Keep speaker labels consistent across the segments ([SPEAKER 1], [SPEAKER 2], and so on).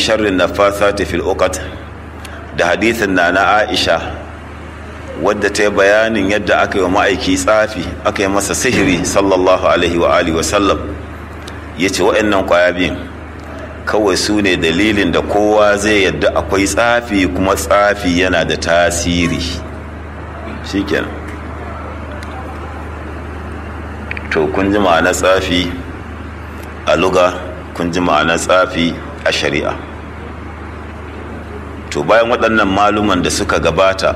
[SPEAKER 1] sharrin nafathati fil uqat da hadithin na na Aisha wadda ta yi bayanin yadda aka yi wa ma'aiki tsafi aka yi masa sihiri sallallahu alaihi wa alihi wa sallam ya ce wa'annan kwaya biyun kawai su ne dalilin da kowa zai yadda akwai tsafi kuma tsafi yana da tasiri shikenan to kun ji ma'anar tsafi a luga kun ji ma'anar tsafi a shari'a to bayan waɗannan maluman da suka gabata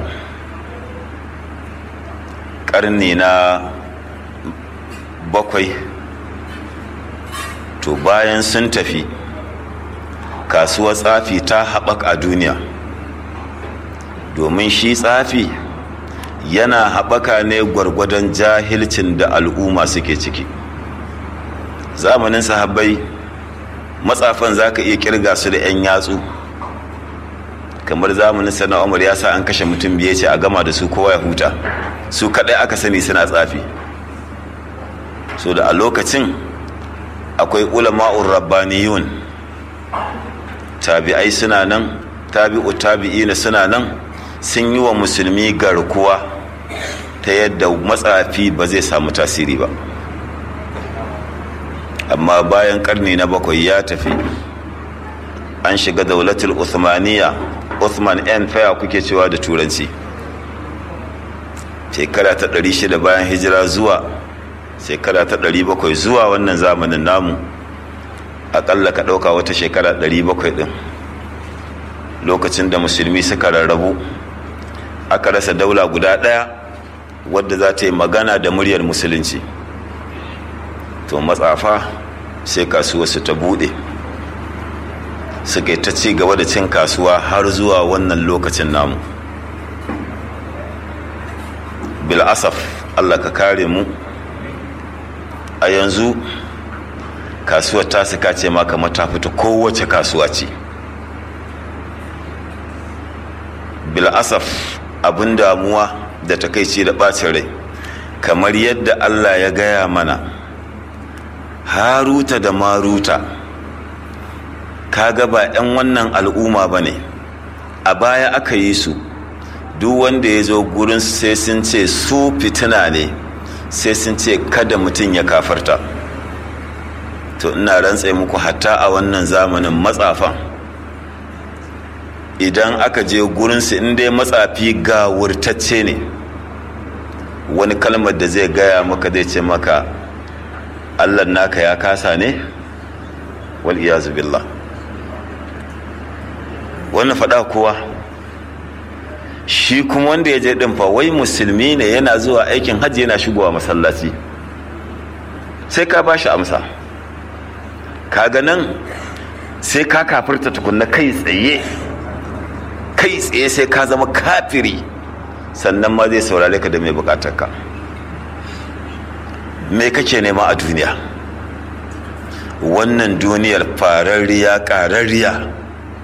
[SPEAKER 1] ƙarni na bakwai to bayan sun tafi kasuwar tsafi ta haɓaka a duniya domin shi tsafi yana haɓaka ne gwargwadon jahilcin da al'umma suke ciki zamanin sahabbai matsafan za ka iya kirga su da 'yan yatsu kamar zamanin sana umar ya sa an kashe mutum biye ce a gama da su kowa ya huta su kaɗai aka sani suna tsafi so da a lokacin akwai ulama'ur rabbaniyun tabi'ai suna nan tabi'u tabi'ina suna nan sun yi wa musulmi garkuwa ta yadda matsafi ba zai samu tasiri ba amma bayan karni na bakwai ya tafi an shiga daulatul uthmaniya uthman n faya kuke cewa da turanci shekara ta 600 bayan hijira zuwa shekara ta 700 zuwa wannan zamanin namu akalla ka ɗauka wata shekara 700 ɗin lokacin da musulmi suka rarrabu aka rasa daula guda ɗaya wadda za ta yi magana da muryar musulunci to matsafa sai kasuwa su ta buɗe suka yi ta ci gaba da cin kasuwa har zuwa wannan lokacin namu bil'asaf allah ka kare mu a yanzu kasuwar ta suka ce ma kamar ta fita kowace kasuwa ce bil'asaf abin damuwa da takaici da ɓacin rai kamar yadda allah ya gaya mana haruta da maruta kaga ba 'yan wannan al'umma ba ne a baya aka yi su duk wanda ya zo gurin sai sun ce su fitina ne sai sun ce kada mutum ya kafarta to ina rantse muku hatta a wannan zamanin matsafan idan aka je gurinsu in dai matsafi ga wurtacce ne wani kalmar da zai gaya maka zai ce maka allah naka ya kasa ne wal iyazu billah wannan faɗa kuwa shi kuma wanda ya je ɗin fa wai musulmi ne yana zuwa aikin hajji yana shigowa masallaci sai ka ba shi amsa kaga nan sai ka kafirta tukunna kai tsaye kai tsaye sai ka zama kafiri sannan ma zai saurare ka da mai bukatarka me kake nema a duniya wannan duniyar fararriya ƙararriya